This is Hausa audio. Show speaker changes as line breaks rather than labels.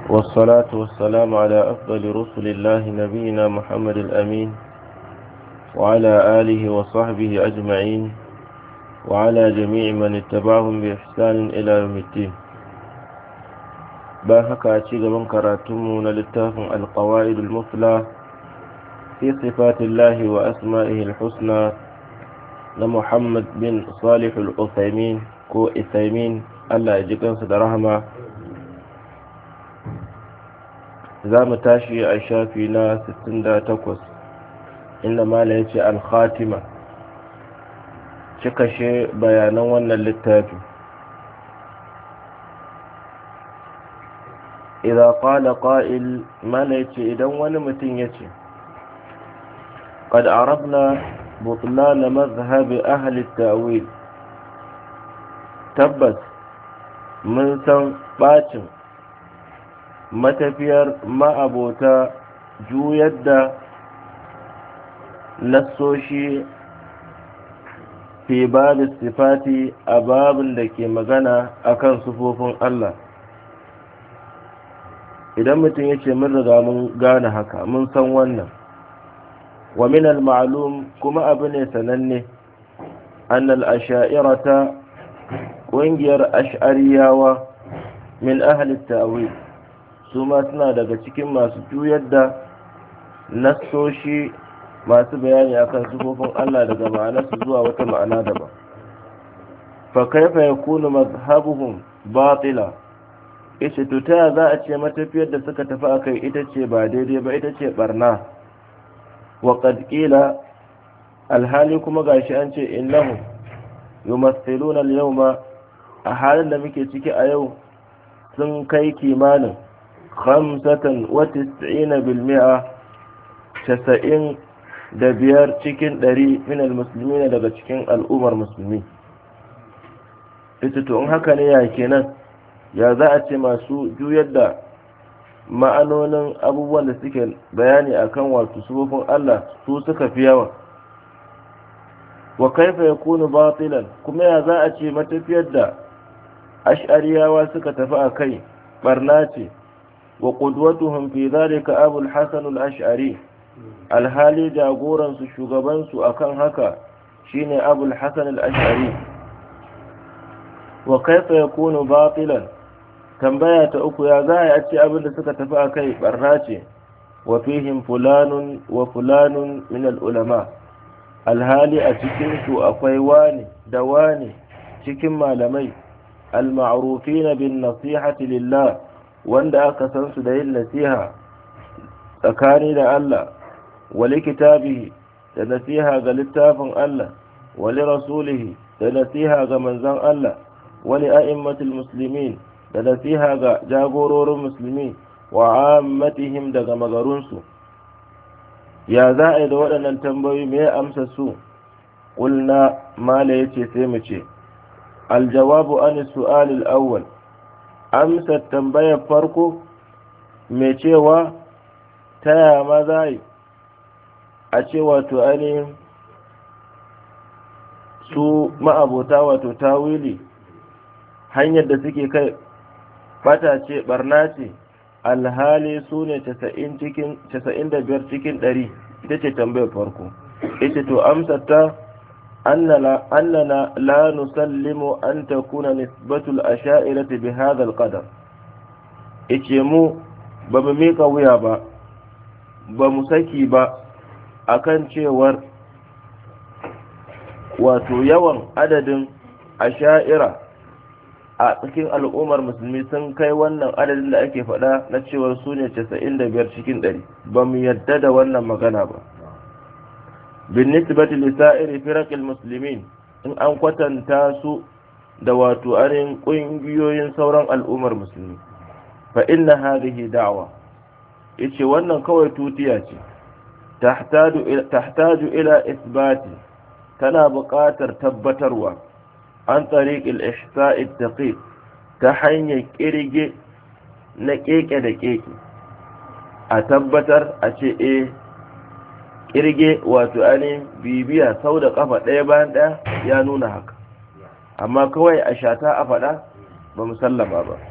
والصلاة والسلام على أفضل رسل الله نبينا محمد الأمين وعلى آله وصحبه أجمعين وعلى جميع من اتبعهم بإحسان إلى يوم الدين باهك أتشيغ من كراتمون للتافن القواعد المثلى في صفات الله وأسمائه الحسنى لمحمد بن صالح الأثيمين كو إثيمين الله يجيكم صدرهما za mu tashi a shafi na 68 inda mala ya ce alkhatima cikashe bayanan wannan littafi idan qala qa'il mala ya ce idan wani mutum ya ce قد عرفنا بطلان مذهب أهل التأويل تبت من سن باتن matafiyar ma'abota juyar da nassoshi fi babin sifati a babin da ke magana akan sufofin Allah idan mutum ya ce mun riga mun gane haka mun san wannan wa min al-ma'lum kuma abu ne sananne annal asha'irata ƙungiyar ash'ariyawa min ahli ta'wil su ma suna daga cikin masu juyar da nassoshi masu bayani akan sifofin Allah daga ma'anarsu zuwa wata ma'ana daban fa kaifa yakunu mazhabuhum batila ita to ta za a ce matafiyar da suka tafi akai ita ce ba daidai ba ita ce barna wa qad qila alhali kuma gashi an ce innahum yumathiluna al-yawma a halin da muke ciki a yau sun kai kimanin khamsatan wa tis'ina bil mi'a casa'in da biyar cikin ɗari min almusulmi daga cikin al'ummar musulmi ita to in haka ne ya kenan ya za a ce masu juyar da ma'anonin abubuwan da suke bayani akan wato sufofin Allah su suka fi yawa wa kaifa yakunu batilan kuma ya za a ce matafiyar da ash'ariyawa suka tafi a kai barna ce وقدوتهم في ذلك أبو الحسن الأشعري الهالي جاغورا شغبان أكن هكا شين أبو الحسن الأشعري وكيف يكون باطلا tambaya ta uku ya za a ce abin da suka tafi a kai barna ce wa fihim fulanun wa fulanun min ulama alhali a cikinsu akwai wani da wani cikin malamai al-ma'rufina bin nasihati lillah wanda aka san su da yin nasiha tsakani da Allah wali kitabihi da nasiha ga littafin Allah wali rasulihi da nasiha ga manzon Allah wali a'immatul muslimin da nasiha ga jagororin musulmi wa ammatihim daga magarunsu ya za a yi da waɗannan tambayoyi me amsa su ƙulna mala ya ce sai mu ce aljawabu an su'alil awwal amsa tambayar farko mai cewa ta yaya ma za a ce wato ainihin su ma'abota wato tawili hanyar da suke kai bata ce barna ce alhali su ne 95 cikin 100 ita ce tambayar farko ita to amsa ta أننا لا نسلم أن تكون نسبة الأشائرة بهذا القدر إتشمو بمميك ويابا بمسكي با akan cewar wato yawan adadin asha'ira a cikin al'ummar musulmi sun kai wannan adadin da ake faɗa na cewar su ne 95 cikin 100 ba mu yadda da wannan magana ba بالنسبة لسائر فرق المسلمين in an kwatanta su da wato arin ƙungiyoyin sauran al'ummar musulmi fa inna hadhihi da'wa yace wannan kawai tutiya ce tahtaju ila isbati tana buƙatar tabbatarwa an tariqil ihsa'i daqiq ta hanyar kirge na keke da keke a tabbatar a ce eh kirge wato ainihin bibiya sau da kafa ɗaya bayan ɗaya ya nuna haka amma kawai a shata a faɗa ba musallama ba